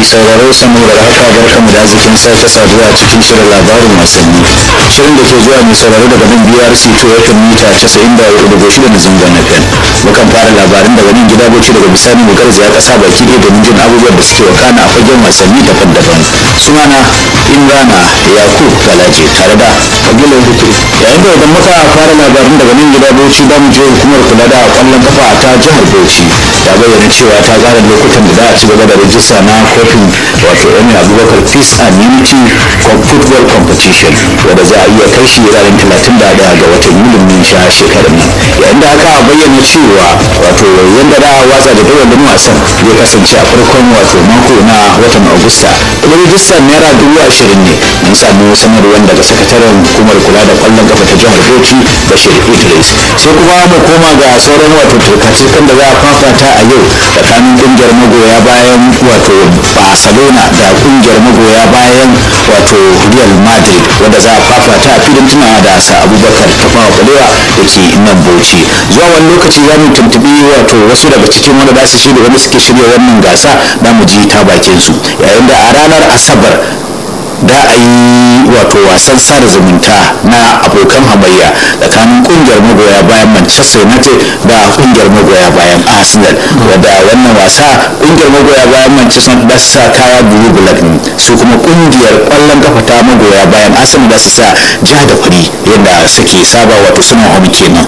sauraro sanu da haka barkamu da arzikin sake saduwa a cikin shirin labarin wasanni shirin da ke zuwa mai sauraro daga nan brc to yakan mita casa'in da hudu da shida na zangon fm mukan fara labarin daga nan gida bauchi daga bisani mu garzaya kasa baki ɗaya domin jin abubuwan da suke wakana a fagen wasanni daban-daban sunana imrana yakub galaje tare da kabilar hutu yayin da idan muka fara labarin daga nan gida bauchi za mu je hukumar kula da kwallon kafa ta jihar bauchi ta bayyana cewa ta gane lokutan da za a ci gaba da rajista na kofin wato emir abubakar peace and unity football competition wanda za a iya kai shi ranar talatin da daya ga watan yulin min sha shekarar nan yayin da aka bayyana cewa wato yadda da watsa da dawalin wasan zai kasance a farkon wato mako na watan agusta kuma rajistar naira dubu ashirin ne mun samu sanarwar daga sakataren hukumar kula da kwallon kafa ta jihar bauchi bashir idris sai kuma mu koma ga sauran wato turkacikan da za a fafata a yau tsakanin kungiyar magoya bayan wato barcelona da kungiyar magoya bayan wato real madrid wanda za a fafata a filin tunawa da sa abubakar tafawa balewa da ke nan bauchi zuwa wani lokaci za mu tuntubi wato wasu daga cikin wanda za su shirya wanda suke shirya wannan gasa za mu ji ta bakin su yayin da a ranar asabar da a yi wato wasan sada zumunta na abokan hamayya tsakanin kungiyar magoya bayan manchester united da kungiyar magoya bayan arsenal wadda wannan wasa kungiyar magoya bayan manchester da su sa kaya blue black ne su kuma kungiyar kwallon kafa ta magoya bayan arsenal da su sa ja da fari yadda suke saba wato suna home kenan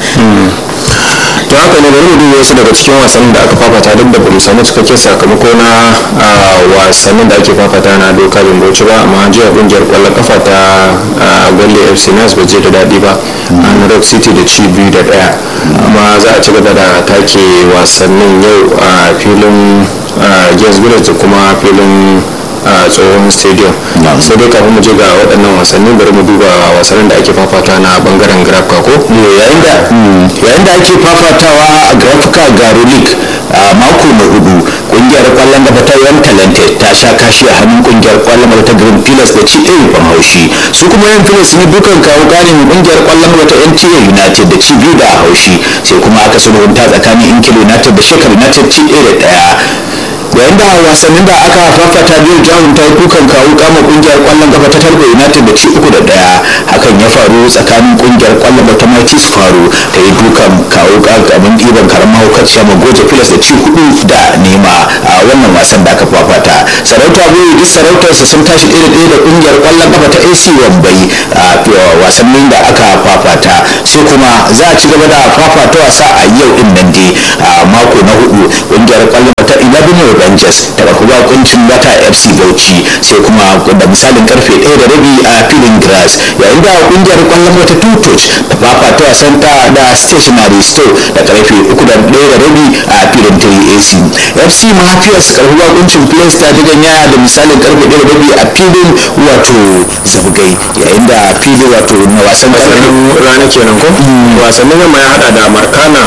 to haka ne bari mu duba wasu daga cikin wasannin da aka fafata duk da bamu samu cikakken sakamako na wasannin da ake fafata na doka bin bauchi ba amma jiya kungiyar kwallon kafa ta gwalle fc nas ba je da daɗi ba a rock city da ci biyu da ɗaya amma za a ci gaba da take wasannin yau a filin gas da kuma filin a tsohon stadium sai dai kafin mu je ga waɗannan wasanni bari mu duba wasannin da ake fafata na bangaren grafka ko yayin da yayin da ake fafatawa a grafka garo league a mako na hudu kungiyar kwallon da ta yan talented ta sha kashi a hannun kungiyar kwallon da ta green pillars da ci ɗaya ban haushi su kuma yan pillars ne dukan kawo ƙarin kungiyar kwallon da ta nta united da ci biyu da haushi sai kuma aka sulhunta tsakanin inkil united da shekar united ci ɗaya da ɗaya yayin da wasannin da aka fafata biyu jahun ta kukan kawo kama kungiyar kwallon kafa ta tarko united da ci uku da daya hakan ya faru tsakanin kungiyar kwallon ta mighty faru ta yi dukan kawo gaban ɗiban karamar hukaciya magoja filas da ci hudu da nema a wannan wasan da aka fafata sarauta biyu duk sarautarsa sun tashi ɗaya da ɗaya da kungiyar kwallon kafa ta ac wambai a wasannin da aka fafata sai kuma za a ci gaba da fafata wasa a yau din nan dai a mako na hudu kungiyar kwallon ta 11 Rangers daga kuma kuncin wata FC Bauchi sai kuma da misalin karfe 1 da rabi a filin grass yayin da kungiyar kwallon wata tutoch ta fafata wasan ta da stationary store da karfe 3 da 1 da rabi a filin 3AC FC Mafias karfi kuncin place ta ganya da misalin karfe 1 da rabi a filin wato zabgai yayin da filin wato na wasan rana kenan ko wasannin yamma ya hada da markana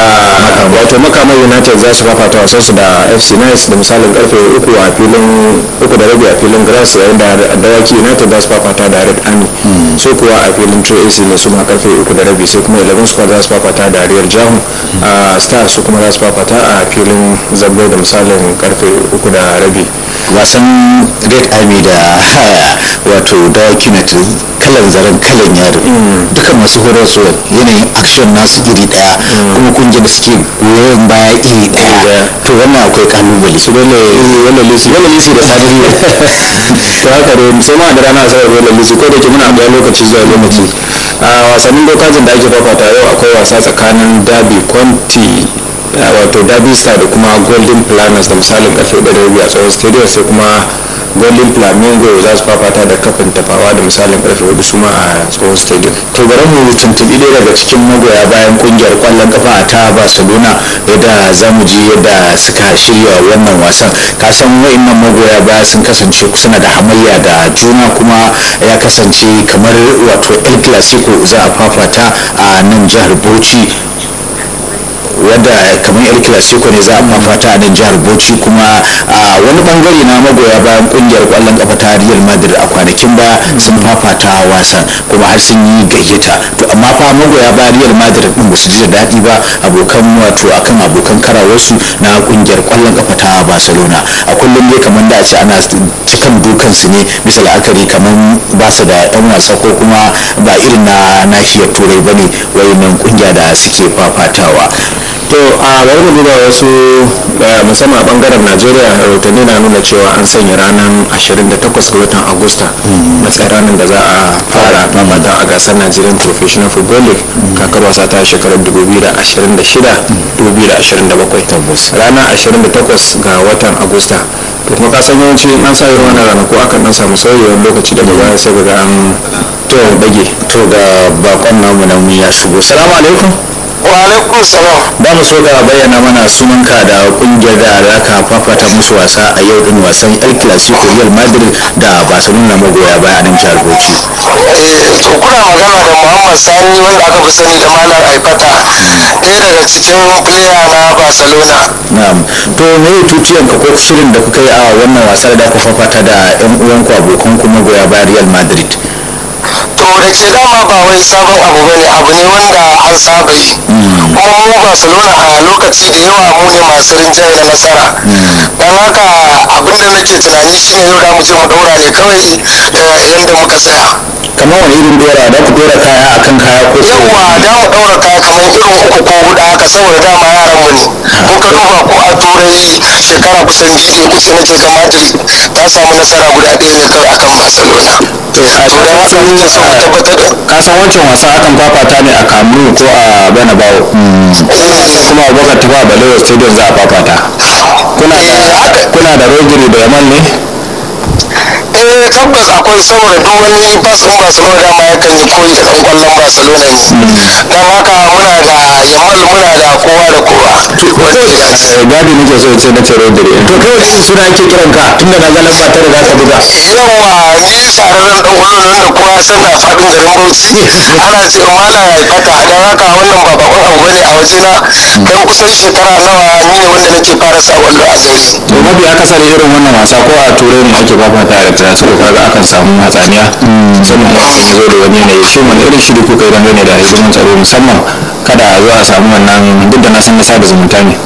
wato makamai united za su fafata wasansu da fc nice da misalin karfe uku a filin uku da rabi a filin grass yayin da dawaki united za su fafata da red army so kuwa a filin trey ac ne su ma karfe uku da rabi sai kuma 11 squad za su fafata da riyar jahu a star su kuma za su fafata a filin zabbai da misalin karfe uku da rabi wasan red army da wato dawaki united kalan zaren kalan yaro duka masu horarwa yanayin action nasu iri daya kuma kungiyar da suke goyon baya iri daya to wannan akwai kalubale su dole wannan lisi wannan lisi da sadari to haka da musamman da rana asabar wannan lisi ko da ke muna da lokaci zuwa lokaci a wasannin dokajin da ake fafata yau akwai wasa tsakanin dabi kwanti wato derby star da kuma golden planners da misalin karfe 1 a tsohon stadium sai kuma golden flamingo za su fafata da kafin tafawa da misalin karfe 4 suma a tsohon stadium to bari mu tuntubi ɗaya daga cikin magoya bayan kungiyar kwallon kafa ta barcelona yadda za mu ji yadda suka shirya wannan wasan kasan wa'annan magoya baya sun kasance suna da hamayya da juna kuma ya kasance kamar wato el clasico za a fafata a nan jihar bauchi wadda kamar yar clasico ne za a fafata a nan jihar bauchi kuma wani bangare na magoya bayan kungiyar kwallon kafa ta real madrid a kwanakin ba sun fafata wasan kuma har sun yi gayyata to amma fa magoya bayan real madrid din ba su ji da daɗi ba abokan wato akan abokan karawarsu na kungiyar kwallon kafa ta barcelona a kullum dai kamar da a ce ana cikan dukansu ne bisa la'akari kamar ba su da yan wasa ko kuma ba irin na nahiyar turai ba ne wayannan kungiya da suke fafatawa to a bari mu duba wasu musamman a bangaren najeriya rahotanni na nuna cewa an sanya ranar 28 ga watan agusta matsayin ranar da za a fara mamata a gasar nigerian professional football league kakar wasa ta shekarar 2026-2027 ranar 28 ga watan agusta to kuma kasan yawanci an sa irin wannan ranaku akan dan samu sauyi wani lokaci daga baya sai ga an to dage to ga bakon namu nan ya shigo salamu alaikum wa alaikun salam ba mu so ka bayyana mana sunanka da kungiyar da za ka fafata musu wasa a yau din wasan el clasico real madrid da barcelona magoya baya a nan jihar bauchi to kuna magana da muhammad sani wanda aka fi sani da malam aifata ɗaya daga cikin player na barcelona na'am to me tuciyan ka ko shirin da kuka yi a wannan wasa da ku fafata da yan uwanku abokan ku magoya baya real madrid to da ke dama ba wai sabon abu bane abu ne wanda an saba yi kuma mu barcelona a lokaci da yawa mu ne masu rinjaye da nasara don haka abin da nake tunani shine yau da mu je mu daura ne kawai daga yadda muka tsaya kamar wani irin dora da ku dora kaya akan kaya ko yawa da mu daura kaya kamar irin uku ko hudu haka saboda dama yaran mu ne in ka duba ko a turai shekara kusan biyu da kusa nake ga madrid ta samu nasara guda ɗaya ne kawai akan barcelona to a to da haka muke so mu tabbatar da kasan wancan wasa akan fafata ne a kamu ko a benabawo kuma abubakar tafa balewa stadium za a fafata kuna da kuna da rodri da yaman ne eh tabbas akwai saboda duk wani bas ɗin barcelona dama yakan yi koyi da ɗan ƙwallon barcelona ne don haka muna da yamal muna da kowa da kowa gadi nake so ce na ce rodri to kai wani irin suna ake kiran ka tunda na ga lamba tare da ka buga yawa ni shahararren ɗan ƙwallon nan da kowa ya san da faɗin garin bauchi ana ce mala ya fata don haka wannan ba bakon abu bane a wajena don kusan shekara nawa ni ne wanda nake fara sa ƙwallo a gari to mafi akasari irin wannan wasa ko a turai ne ake fafata da transfer kaga akan samu hatsaniya musamman ma ya zo da wani yanayi shi wani irin shiri kuka yi dangane da hidimin tsaro musamman kada a zo a samu wannan duk da na san na sada zumunta ne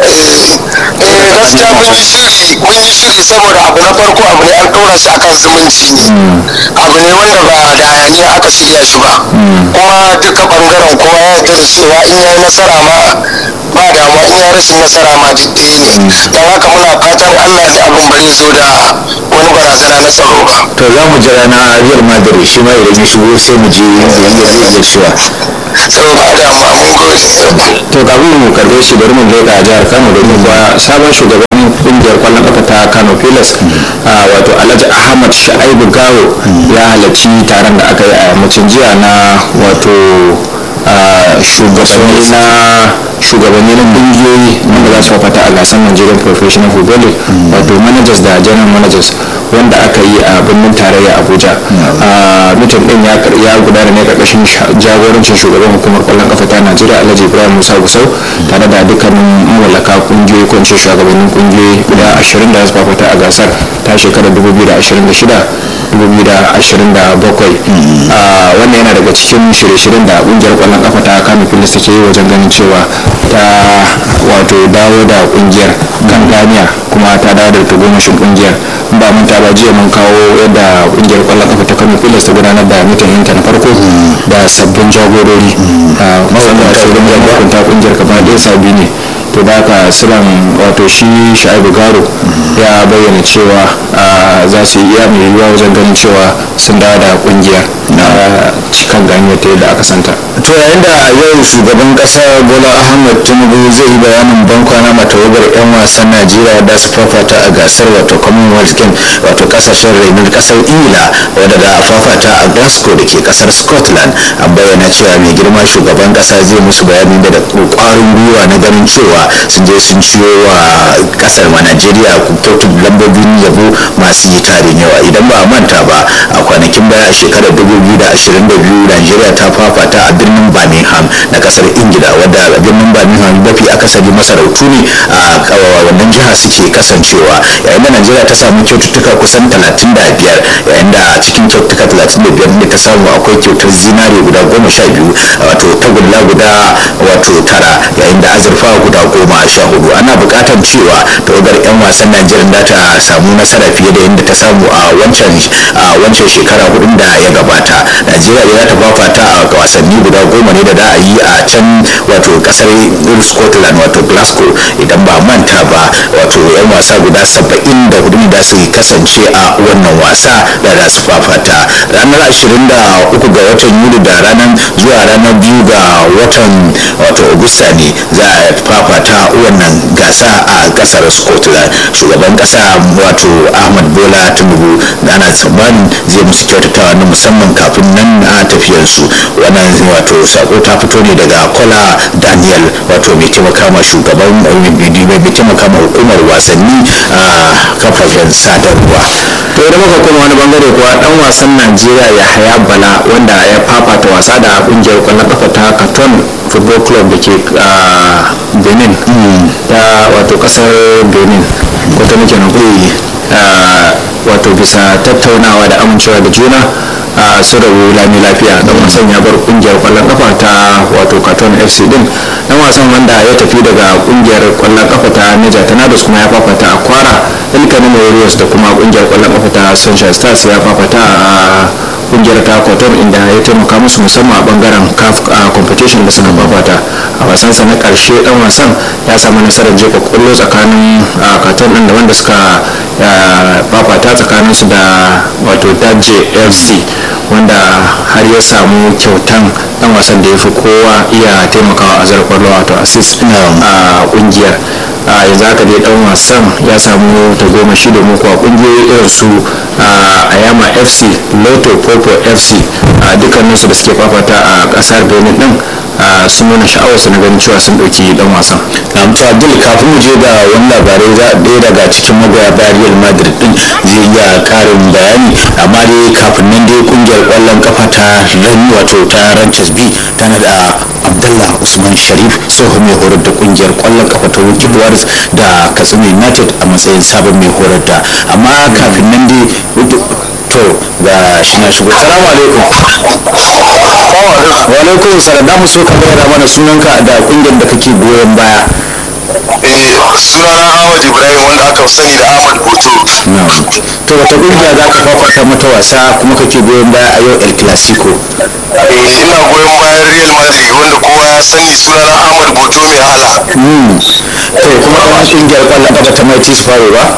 eh gaskiya mun yi shiri mun yi shiri saboda abu na farko abu ne an ɗora shi akan zumunci ne abu ne wanda ba da hayaniya aka shirya shi ba kuma duka bangaren kowa ya yarda da cewa in ya yi nasara ma ba damuwa in ya rashin nasara ma duk ɗaya ne don haka muna fatan allah da abin ba zai zo da wani barazana na tsaro ba to za mu jira na real madrid shi ma idan ya shigo sai mu je yadda zai cewa sau ba damuwa mun gode to kafin mu karbe shi bari mu leƙa jihar kano domin kuwa sabon shugaban kungiyar kwallon kafa ta kano pilas wato alhaji ahmad sha'ibu gawo ya halarci taron da aka yi a yammacin jiya na wato shugabanni na shugabanni na kungiyoyi wanda za su fafata a gasar nigerian professional football league wato managers da general managers wanda aka yi a birnin tarayya abuja mutum din ya gudana ne karkashin jagorancin shugaban hukumar kwallon kafa ta najeriya alhaji ibrahim musa gusau tare da dukkanin mawallaka kungiyoyi ko ce shugabannin kungiyoyi guda 20 da su fafata a gasar ta shekarar 2026 2027 wannan yana daga cikin shirye-shiryen da kungiyar kwallon kafa ta kano filis take yi wajen ganin cewa ta wato dawo da kungiyar kan ganiya kuma ta dawo da tagomashin kungiyar ba mun ta ba jiya mun kawo yadda kungiyar kwallon kafa ta kano filis ta gudanar da mitin ta na farko da sabbin jagorori musamman shugaban jagorantar kungiyar gaba ɗaya sabi ne to da haka silan wato shi sha'ibu garo ya bayyana cewa za su yi iya mai yiwuwa wajen ganin cewa sun dawo da kungiyar na cikin ganiyar ta yadda aka santa to yayin da yau shugaban kasa bola ahmad tinubu zai yi bayanin bankwana matawagar 'yan wasan najeriya da su fafata a gasar wato commonwealth game wato kasashen renon kasar ingila wadda da a fafata a glasgow da ke kasar scotland an bayyana cewa mai girma shugaban kasa zai musu bayani da kwarin gwiwa na ganin cewa cewa sun je sun ciyo wa kasar ma najeriya kyautun lambobin yabo masu yi tarin yawa idan ba a manta ba a kwanakin baya a shekarar 2022 najeriya ta fafata a birnin birmingham na kasar ingila wadda birnin birmingham mafi akasari masarautu ne a wannan jiha suke kasancewa yayin da najeriya ta samu kyaututtuka kusan 35 yayin da a cikin kyaututtuka 35 ne ta samu akwai kyautar zinare guda goma sha biyu wato tagulla guda wato tara yayin da azurfa guda goma sha hudu ana bukatar cewa tawagar 'yan wasan najeriya da ta samu nasara fiye da yadda ta samu a wancan a wancan shekara hudun da ya gabata najeriya za ta fafata a wasanni guda goma ne da za a yi a can wato kasar scotland wato glasgow idan ba manta ba wato 'yan wasa guda saba'in da hudu ne da su kasance a wannan wasa da za su fafata ranar ashirin da uku ga watan yuli da ranar zuwa ranar biyu ga watan wato augusta ne za a fafata wannan gasa a kasar scotland shugaban kasa wato ahmad bola tinubu da ana tsammanin zai musu kyautatawa na musamman kafin nan na tafiyarsu wannan wato sako ta fito ne daga kola daniel wato mai taimaka ma shugaban mai taimaka ma hukumar wasanni a kafafen sadarwa to idan muka koma wani bangare kuwa dan wasan najeriya ya haya bala wanda ya fafata wasa da kungiyar kwallon kafa ta katon football club da ke benin ta wato kasar benin ko ta muke nan wato bisa tattaunawa da amincewa da juna a su rabu lami lafiya dan wasan ya bar kungiyar kwallon kafa ta wato katon fc din dan wasan wanda ya tafi daga kungiyar kwallon kafa ta niger tornadoes kuma ya fafata a kwara ilkanin warriors da kuma kungiyar kwallon kafa ta sunshine stars ya fafata a kungiyar ta kwatar inda ya taimaka musu musamman a bangaren caf competition da suka fafata a wasansa na karshe dan wasan ya samu nasarar jefa kwallo tsakanin katon din da wanda suka fafata tsakanin su da wato daje fc wanda har ya samu kyautan dan wasan da ya fi kowa iya taimakawa a zarar kwallo wato assist a kungiyar a yanzu haka dai dan wasan ya samu tagomashi da muku a kungiyoyi irin su ayama fc loto popo fc a dukkaninsu da suke fafata a kasar benin din sun nuna sha'awar su na ganin cewa sun ɗauki dan wasan to abdul kafin mu je ga wani labarai za ɗaya daga cikin magoya bayan real madrid din zai iya karin bayani amma dai kafin nan dai kungiyar kwallon kafa ta rani wato ta ranches b tana da abdullah usman sharif tsohon mai horar da kungiyar kwallon kafa ta wiki warriors da katsina united a matsayin sabon mai horar da amma kafin nan dai to ga shi na shigo salamu alaikum wa alaikum salam da mu so ka bayyana mana sunanka da kungiyar da kake goyon baya sunana Ahmad Ibrahim wanda aka sani da Ahmad Boto. to wata kungiya za ka fafata mata wasa kuma kake goyon baya a yau el clasico ina goyon bayan Real Madrid wanda kowa ya sani sunana Ahmad Boto mai hala. to kuma ɗan kungiyar kwallon kafa ta mai faro ba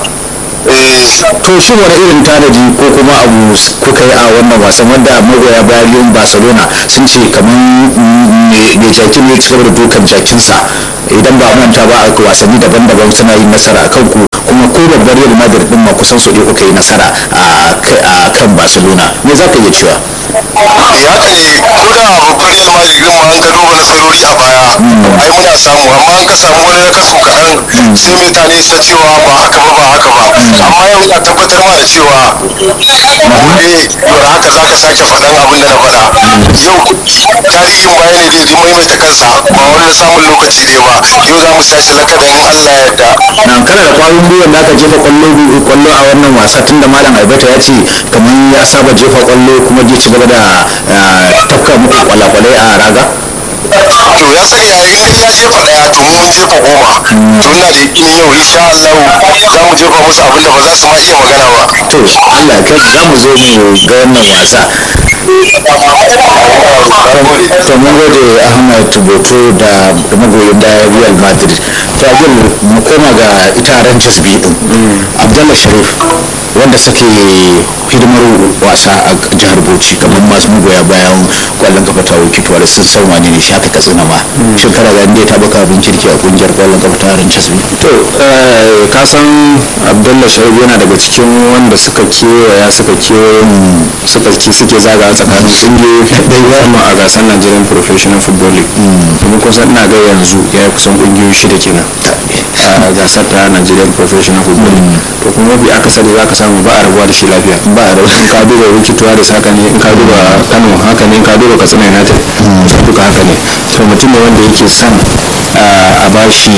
to shi wani irin tanadi ko kuma abu kuka yi a wannan wasan wanda magoya bayan barcelona sun ce kamar mai jakin ne ci da dukan jakinsa idan ba manta ba a wasanni daban-daban suna yin nasara a kanku kuma ko babbar real madrid din ma kusan su kuka yi nasara a kan barcelona me za ka iya cewa ya haka ne ko da babbar real madrid din ma an ka duba nasarori a baya ai muna samu amma an ka samu wani na kasu kaɗan sai mutane su cewa ba haka ba ba haka ba amma yau ina tabbatar ma da cewa gobe yau haka za ka sake faɗan abin da na faɗa yau tarihin baya ne zai maimaita kansa ba wani samun lokaci ne ba yau za mu tashi lakadan in Allah ya yarda na kana da kwarin gwiwar da aka jefa kwallo kwallo a wannan wasa tunda malam albata ya ce kamar ya saba jefa kwallo kuma zai ci gaba da tafka muku kwalakwalai a raga to ya sani yayin da ya jefa daya to mun jefa goma to ina da yakin yau insha Allah za mu jefa musu abin da ba za su ma iya magana ba to Allah ya kai za mu zo mu ga wannan wasa to mun gode ahmad tuboto da magoyin da real madrid to abdul mu koma ga ita ranches bi din abdullah sharif wanda suke hidimar wasa a jihar bauchi kamar masu magoya bayan kwallon kafa ta wakituwa da sun san wane ne shaka katsina ma shekara ga inda ta baka abin kirki a kungiyar kwallon kafa ta harin casbi to ka san abdullahi shaibu yana daga cikin wanda suka kewaya suka kewaye suka ki suke zaga tsakanin kungiyoyi musamman a gasar nigerian professional football league domin kusan ina ga yanzu ya yi kusan kungiyoyi shida kenan a gasar ta nigerian professional football league to kuma mafi akasari za ka samu ba a rabuwa da shi lafiya ba a rabuwa in ka duba wikituwa da haka ne in ka duba kano haka ne in ka duba katsina united duka haka ne to mutum ne wanda yake son a ba shi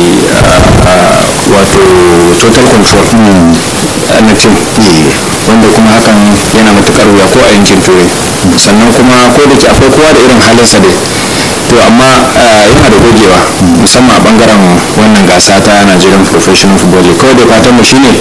wato total control na tim wanda kuma hakan yana matukar wuya ko a yankin turai sannan kuma ko da ke akwai kowa da irin halinsa dai to amma yana da gogewa musamman a bangaren wannan gasa ta nigerian professional football league kawai da fatan mu shine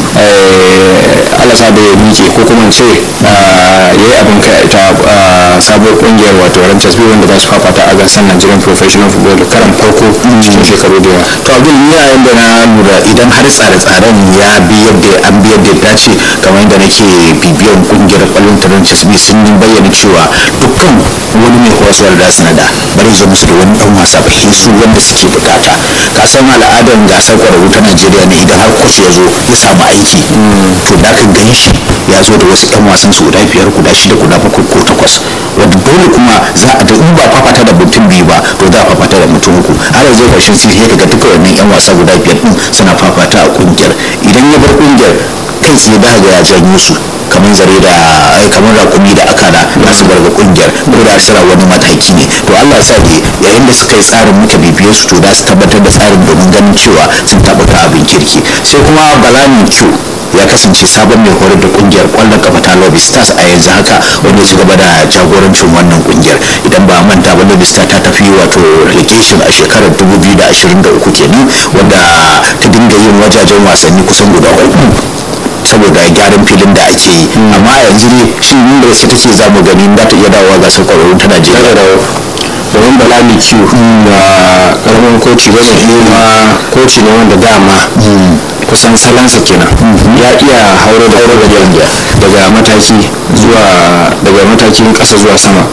alasa da ya miƙe ko kuma ce ya yi abin kai ita sabuwar kungiyar wato ranchers biyu wanda za su fafata a gasar nigerian professional football league karan farko cikin shekaru da yawa to abin ni a yanda na lura idan har tsare-tsaren ya bi yadda an bi yadda ya dace kamar yadda nake bibiyan kungiyar kwallon ta ranchers biyu sun bayyana cewa dukkan wani mai horaswar da sanada bari zo musu da wani dan wasa ba su wanda suke bukata ka san al'adar gasar kwararru ta najeriya ne idan har coach ya zo ya samu aiki to da ka gan shi ya zo da wasu yan wasan su guda biyar guda shida guda bakwai ko takwas wanda dole kuma za a da in ba fafata da mutum biyu ba to za a fafata da mutum uku har yanzu karshen sai sai kaga duka wannan yan wasa guda biyar din suna fafata a kungiyar idan ya bar kungiyar kai tsaye da ga ya janyo su kamar zare da kamar rakumi da akara za su bar ga kungiyar ko da sira wani mataki ne to Allah ya sa ne yayin da suka yi tsarin muka bibiye su to za su tabbatar da tsarin domin ganin cewa sun tabbata abin kirki sai kuma balani cu ya kasance sabon mai horar da kungiyar kwallon kafa ta lobby stars a yanzu haka wanda ya ci gaba da jagorancin wannan kungiyar idan ba manta ba lobby stars ta tafi wato relegation a shekarar 2023 kenan wanda ta dinga yin wajajen wasanni kusan guda uku saboda gyaran filin da ake yi amma yanzu ne shi inda wasu take za mu gani za ta iya dawowa gasar kwararrun ta najeriya domin bala mai ciwo ba karamin koci ba ne kuma koci ne wanda dama kusan salansa kenan ya iya hauro da hauro da daga mataki zuwa daga matakin kasa zuwa sama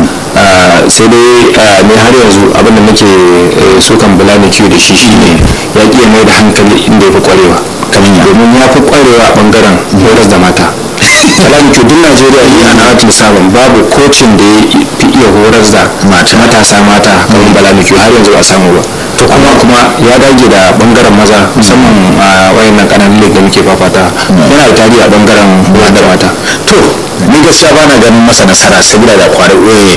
sai dai ne har yanzu abinda muke sukan bala mai ciwo da shi shine ya iya mai da hankali inda ya fi kwarewa domin ya fi kwarewa a bangaren horas da mata kalan duk najeriya yi ana atil sabon babu kocin da ya fi iya horar da matasa mata kamar bala miki har yanzu a samu ba to kuma kuma ya dage da bangaren maza musamman a wayannan kananan league da muke fafata yana da tarihi a bangaren da mata to ni gaskiya bana ganin masa nasara saboda da kwari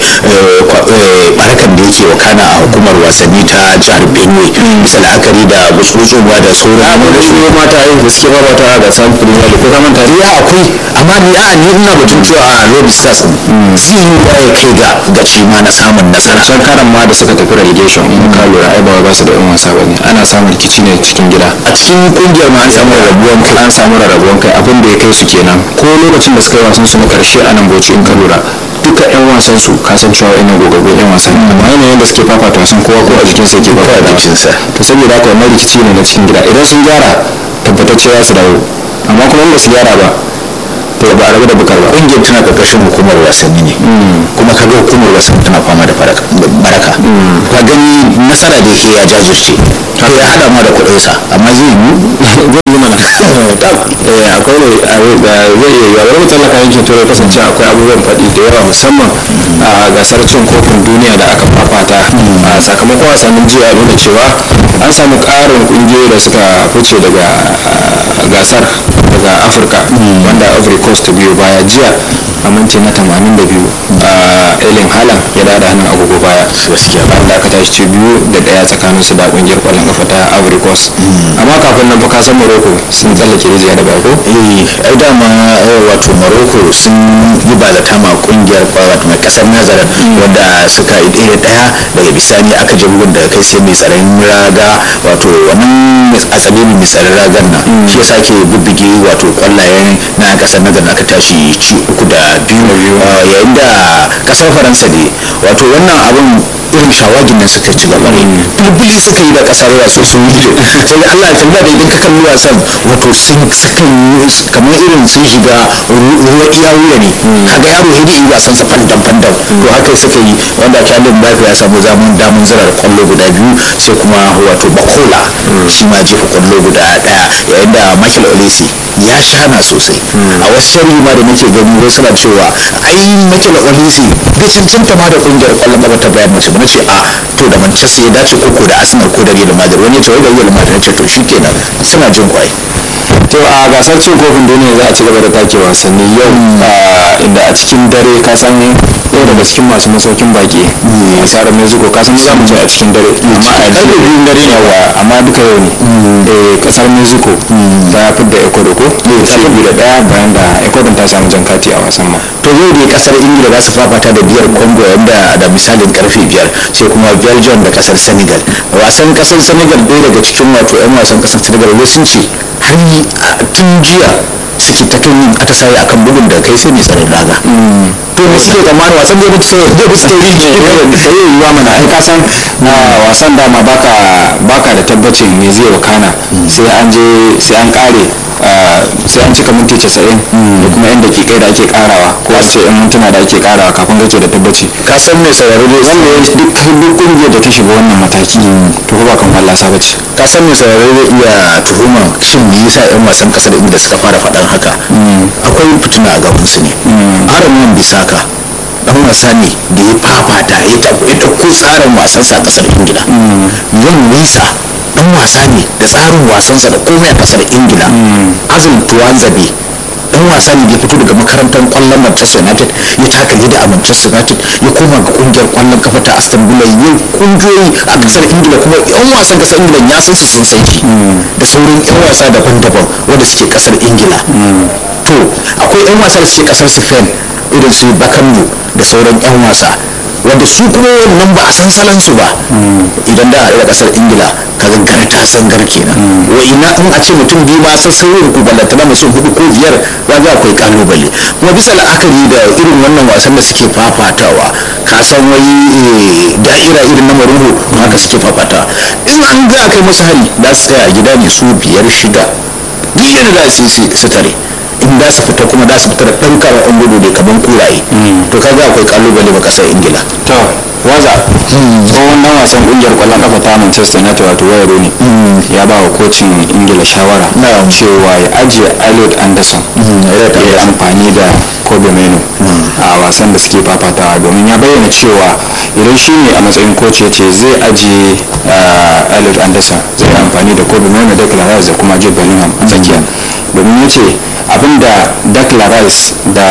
barakan da yake wakana a hukumar wasanni ta jihar benue bisa la'akari da gutsurutsuwa da sauran amma da shi mata yi gaske ba mata ga san premier league ko ka manta ya akwai amma ni a ni ina batun cewa a lobby stars zai yi ba ya kai ga gaci ma na samun nasara san karan ma da suka tafi relegation in ka lura ai ba ba su da yan wasa bane ana samun rikici ne cikin gida a cikin kungiyar ma an samu rabuwan kai an samu rarrabuwan kai abin da ya kai su kenan ko lokacin da suka yi wasan su na karshe a nan bauchi in ka lura duka yan wasan su kasancewa ina gogaggun yan wasan amma yanayin da suke fafata wasan kowa ko a jikinsa yake fafata jikinsa to saboda haka wannan rikici ne na cikin gida idan sun gyara tabbatacce za su dawo amma kuma in ba su gyara ba to ba a rabu da bukar ba kungiyar tana karkashin hukumar wasanni ne kuma kaga hukumar wasanni tana fama da baraka ka gani nasara da ke ya jajirce to ya hada ma da kuɗinsa amma zai yi zai yi mana akwai ne zai iya yiwa wani tsallaka yankin turai kasance akwai abubuwan faɗi da yawa musamman a gasar cin kofin duniya da aka fafata a sakamakon wasannin jiya nuna cewa an samu ƙarin ƙungiyoyi da suka fice daga gasar daga afirka wanda ivory coast biyu baya jiya a minti na 82 a elin halan ya dada hannun agogo baya gaskiya bayan da aka tashi ce biyu da daya tsakanin su da kungiyar kwallon kafa ta ivory coast amma kafin nan fa ka san morocco sun tsallake rijiya da bako eh ai dama wato morocco sun yi bazata ma kungiyar wato mai kasar nazarin wanda suka yi ɗaya daya daga bisani aka je bugun daga kai sai mai tsaron raga wato wannan a tsabirin mai tsaron ragar nan shi yasa ke bubbuge wato kwallayen na kasar nazarin aka tashi ci uku da biyu yayin da kasar faransa ne wato wannan abin irin shawagin nan suka ci gaba bulbuli suka yi da kasar wasu sun yi sai Allah ya tambaya da idan ka kalli wasan wato sun suka yi kamar irin sun shiga ruwa iya wuya ne kaga yaro ya yi wasan sa fandan fandan to haka suka yi wanda Kyalin Mbappe ya samu zamun damun zirar kwallo guda biyu sai kuma wato Bakola shi ma jefa kwallo guda daya yayin da Michael Olise ya shana sosai a wasu sharhi ma da nake gani wasu na cewa ai Michael Olise bai cancanta ma da kungiyar kwallon gaba ta Bayern Munich ba nace a to da Manchester ya dace koko da Arsenal ko da Real Madrid wani ya ce wai da Real Madrid nace to shikenan suna jin kwai to a gasar cin kofin duniya za a ci gaba da take wasanni yau inda a cikin dare ka san yau daga cikin masu masaukin baki a tsara mexico ka san za mu je a cikin dare amma a karfe biyun dare ne wa amma duka yau ne kasar mexico ta fidda ecuador ko ta fi da daya bayan da ecuador ta samu jan kati a wasan ma to yau dai kasar ingila za su fafata da biyar congo yadda da misalin karfe biyar sai kuma belgium da kasar senegal wasan kasar senegal ɗaya daga cikin wato 'yan wasan kasar senegal wai sun ce har yi tun jiya suke ta kan yin atisaye akan bugun da kai sai mai tsarin raga to me suke tsammanin wasan zai mutu sai zai mutu tauri sai yi yiwa mana ai ka san wasan dama baka baka da tabbacin me zai wakana sai an je sai an kare sai an cika minti casa'in da kuma yan dakikai da ake karawa ko a ce yan mintuna da ake karawa kafin kake da tabbaci ka san mai sauraro dai wanda ya duk duk kungiyar da ta shiga wannan mataki to ba kan fallasa ba ce ka san mai sauraro zai iya tuhuma shin me yasa yan wasan kasar inda suka fara faɗan haka akwai fituna a gaban su ne aramin bisaka dan wasa ne da ya fafata ya ɗauko tsarin wasansa a kasar ingila yan nisa dan wasa ne da tsarin wasansa da komai a kasar ingila azul tuwanzabe dan wasa ne da ya fito daga makarantar kwallon manchester united ya taka leda a manchester united ya koma ga kungiyar kwallon kafa ta aston villa ya kungiyoyi a kasar ingila kuma yan wasan kasar ingila ya san su sun san shi da sauran yan wasa daban-daban wanda suke kasar ingila to akwai yan wasa da suke kasar spain irin su bakambu da sauran yan wasa wanda su kuma wannan ba a san salon su ba idan da a kasar ingila kaga gar ta san gar kenan wa ina in a ce mutum biyu ma san sirrin ku ballanta na mutum hudu ko biyar ba ga akwai kalubale kuma bisa la'akari da irin wannan wasan da suke fafatawa ka san wai da'ira irin na maruhu haka suke fafatawa in an ga kai musu hari za su tsaya a gida ne su biyar shida duk yadda za su su tare in za su fita kuma za su fita da ɗan karamin gudu ne kamar kuraye to kaga akwai kalubale ba kasar ingila to waza tsohon dan wasan kungiyar kwallon kafa ta manchester united wato wayaro ne ya ba wa kocin ingila shawara cewa ya ajiye elliot anderson ya yi amfani da kobe meno a wasan da suke fafatawa domin ya bayyana cewa idan shi ne a matsayin koci ya ce zai ajiye elliot anderson zai yi amfani da kobe meno da clarice da kuma jude bellingham a tsakiya domin ya ce abinda Declan Rice da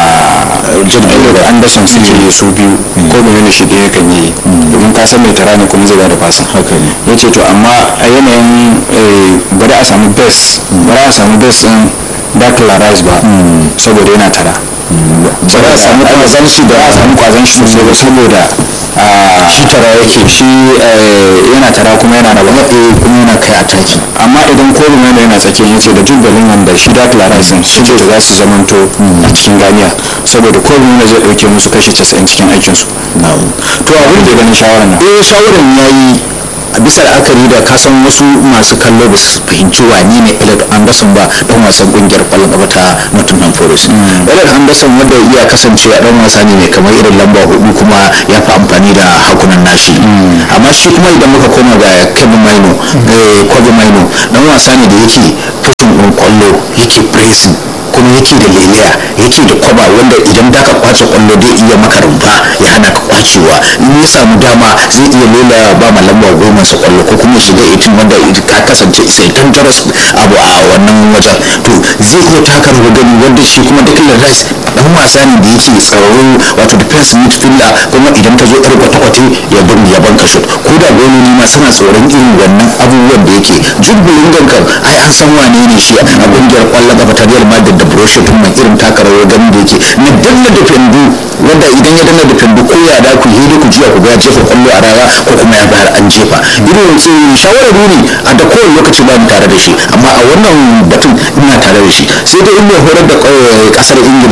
Elliot Anderson suke yi su biyu ko mene shi ɗaya kan yi domin ka san mai tara ne kuma zai bada fasin ya ce to amma a yanayin bari a samu best bari a samu best ɗin Declan Rice ba saboda yana tara ba a samu kwazon shi ba a samu kwazon shi sosai ba saboda shi tara yake shi yana tara kuma yana da wani kuma yana kai ataki amma idan kobi mai yana tsakiya yace da jude bellingham da shi da clarence su ce da za su zamanto a cikin ganiya saboda kobi mai zai dauke musu kashi 90 cikin aikin su to abin da ganin shawarar nan eh shawarar yayi a bisa la'akari da kasan wasu masu kallo ba su fahimci wani ne Elliot Anderson ba dan wasan kungiyar kwallon kafa ta Nottingham Forest Elliot Anderson wanda iya kasancewa dan wasa ne mai kamar irin lamba hudu kuma ya fi amfani da hakunan nashi amma shi kuma idan muka koma ga Kevin Maino Kobe Maino dan wasa ne da yake pushing din kwallo yake pressing kuma yake da leliya yake da kwaba wanda idan da ka kwace kwallo zai iya maka rumfa ya hana ka kwacewa in ya samu dama zai iya lela ba ma lamba goma sa kwallo ko kuma shiga itin wanda ka kasance sai dangerous abu a wannan wajen to zai iya taka rawar gani wanda shi kuma Declan Rice dan wasa ne da yake tsaro wato defense midfielder kuma idan ka zo yar kwata-kwata ya bin ya banka shot ko da gololi ma suna tsoron irin wannan abubuwan da yake jubbulin gankan ai an san wane ne shi a kungiyar kwallon kafa ta Real Madrid da Borussia Dortmund irin taka rawar gani da yake na danna defendu wanda idan ya danna defendu ko ya da ku hidi ku jiya ku ga jefa kwallo a raya ko kuma ya bayar an jefa irin shawarar ne a da kowane lokaci ba mu tare da shi amma a wannan batun ina tare da shi sai dai in mai horar da kasar ingila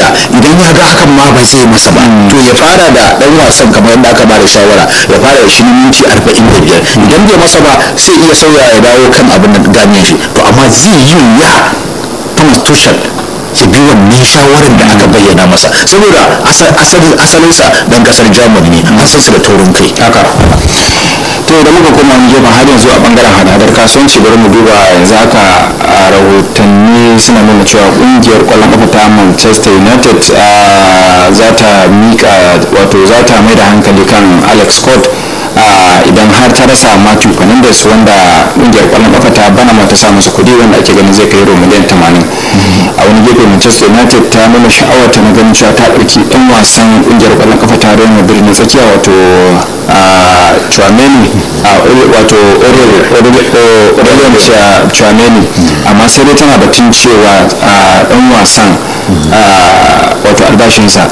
idan ya ga hakan ma ba zai masa ba to ya fara da dan wasan kamar yadda aka ba da shawara ya fara da shi na minti arba'in da biyar idan bai masa ba sai iya sauya ya dawo kan abin da ganyen shi to amma zai yi wuya Thomas Tuchel ya bi wannan shawarar da aka bayyana masa saboda asalinsa dan kasar Germany ne an san su da taurin kai haka to da muka koma mu gefen har yanzu a bangaren hadadar kasuwanci bari mu duba yanzu haka a rahotanni suna nuna cewa kungiyar kwallon kafa ta manchester united za ta mika wato za ta mai da hankali kan alex scott idan har ta rasa matthew fernandes wanda kungiyar kwallon kafa ta bana mata sa masa kudi wanda ake ganin zai kai euro miliyan 80 a wani gefe manchester united ta nuna sha'awar ta na ganin cewa ta ɗauki ɗan wasan kungiyar kwallon kafa ta real madrid na tsakiya wato Chouameni wato Aurelien Chouameni amma sai dai tana batun cewa dan wasan wato albashinsa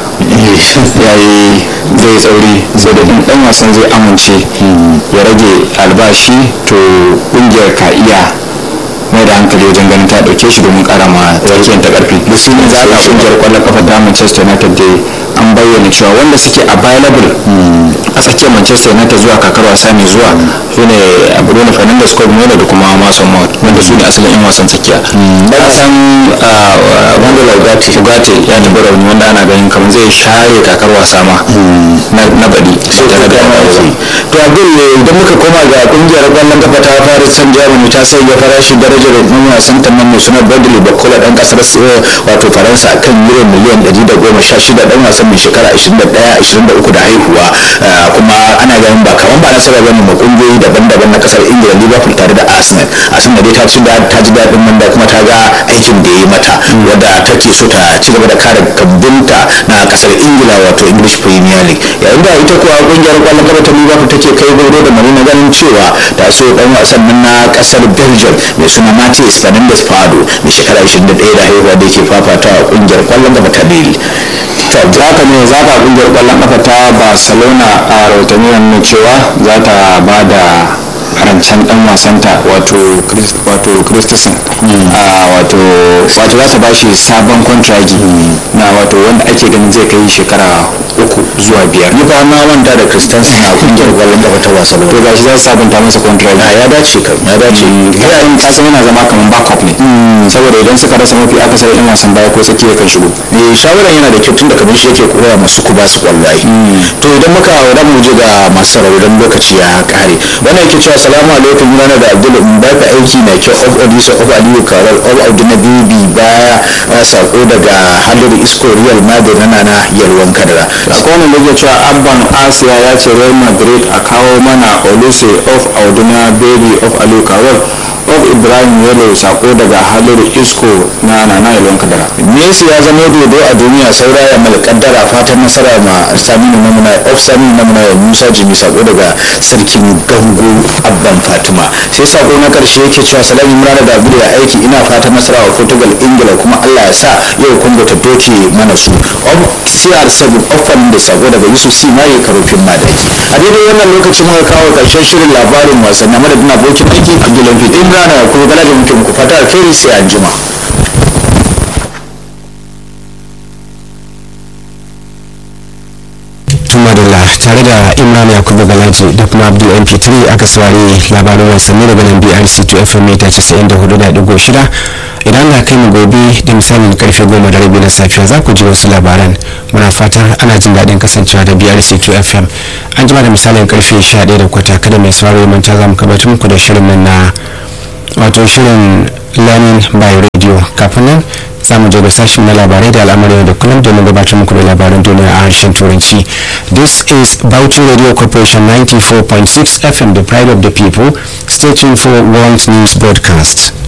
ya yi zai tsauri sai da dan wasan zai amince ya rage albashi to kungiyar ka iya mai da hankali wajen ganin ta dauke shi domin kara ma tsakiyar ta karfi da su ne za a kungiyar kwallon kafa da manchester united dai an bayyana cewa wanda suke available a tsakiyar manchester united zuwa kakar wasa mai zuwa su ne bruno fernandes ko da kuma mason mount wanda su ne asalin yan wasan tsakiya da san wanda laugati ugate ya nemi rauni wanda ana ganin kamar zai share kakar wasa ma na baɗi sai tare da to abin ne idan muka koma ga kungiyar kwallon kafa ta fara san germany ta sai ga farashi darajar ɗan wasan ta nan mai suna bradley bakola ɗan ƙasar wato faransa kan euro miliyan 116 ɗan wasan mai shekara 21-23 da haihuwa kuma ana ganin ba kamar ba nasara bane ma kungiyoyi daban-daban na kasar ingila liverpool tare da arsenal arsenal dai ta ci ta ji daɗin nan da kuma ta ga aikin da ya yi mata wadda take so ta ci gaba da kare kambunta na kasar ingila wato english premier league yayin da ita kuwa kungiyar kwallon kafa ta liverpool take kai gauro da mari na ganin cewa ta so dan wasan nan na kasar belgium mai suna matis fernandes fado mai shekara 21 da haihuwa da yake fafata a kungiyar kwallon kafa ta lille za ka ne za ka kungiyar kwallon kafa ta barcelona a rahotanni nuna cewa za ta ba da rancen dan wasanta wato wato christensen wato wato za ta ba shi sabon kontragi na wato wanda ake ganin zai kai shekara uku zuwa biyar ni ba na manta da christensen a kungiyar kwallon kafa ta barcelona to gashi za su sabunta masa kontragi ya dace kam ya dace yayin kasan yana zama kamar backup ne saboda idan suka rasa mafi akasari yan wasan baya ko tsakiya kan shigo eh shawaran yana da kyau tun da kamar shi yake koya masu ku ba su kwallaye to idan muka wadda mu je ga masu sauraron lokaci ya kare wannan yake cewa salamu alaikum rana da abdul in baka aiki na kyau of odisa of aliyu karar of audina bibi baya sako daga halin isko real madrid na nana yalwan kadara akwai wani da cewa abban asiya ya ce real madrid a kawo mana oluse of audina baby of aliyu karar of ibrahim yalo sako daga halin isko na nana yalwan kadara messi ya zama dodo a duniya saura ya mai kaddara fatan nasara ma saminu namuna of saminu namuna ya musa jimi sako daga sarkin gango abban fatima sai sako na karshe yake cewa salamu imran da abu ya aiki ina fatan nasara wa portugal ingila kuma allah ya sa yau kungo ta doke mana su of cr7 ofan da sako daga yusuf c mai karofin madaki a daidai wannan lokacin muka kawo karshen shirin labarin wasanni madadin abokin aiki abdullahi imran ya kuma gala da muke muku fata alheri sai an jima tumadala tare da imran yakubu galaji da kuma abdul mp3 aka saurari labarin wasanni daga nan brc 2 fm mita 94.6 idan na kai mu gobe da misalin karfe goma da rabi na safiya za ku ji wasu labaran muna fatar ana jin daɗin kasancewa da brc 2 fm an jima da misalin karfe 11 da kwata kada mai sauraro manta za mu gabatar muku da shirin nan na wato shirin learning by radio kafin nan za mu je ga sashen na labarai da al'amuran da kullum domin gabatar muku da labaran duniya a harshen turanci this is Bauchi radio corporation 94.6 fm the pride of the people stay tuned for world news broadcast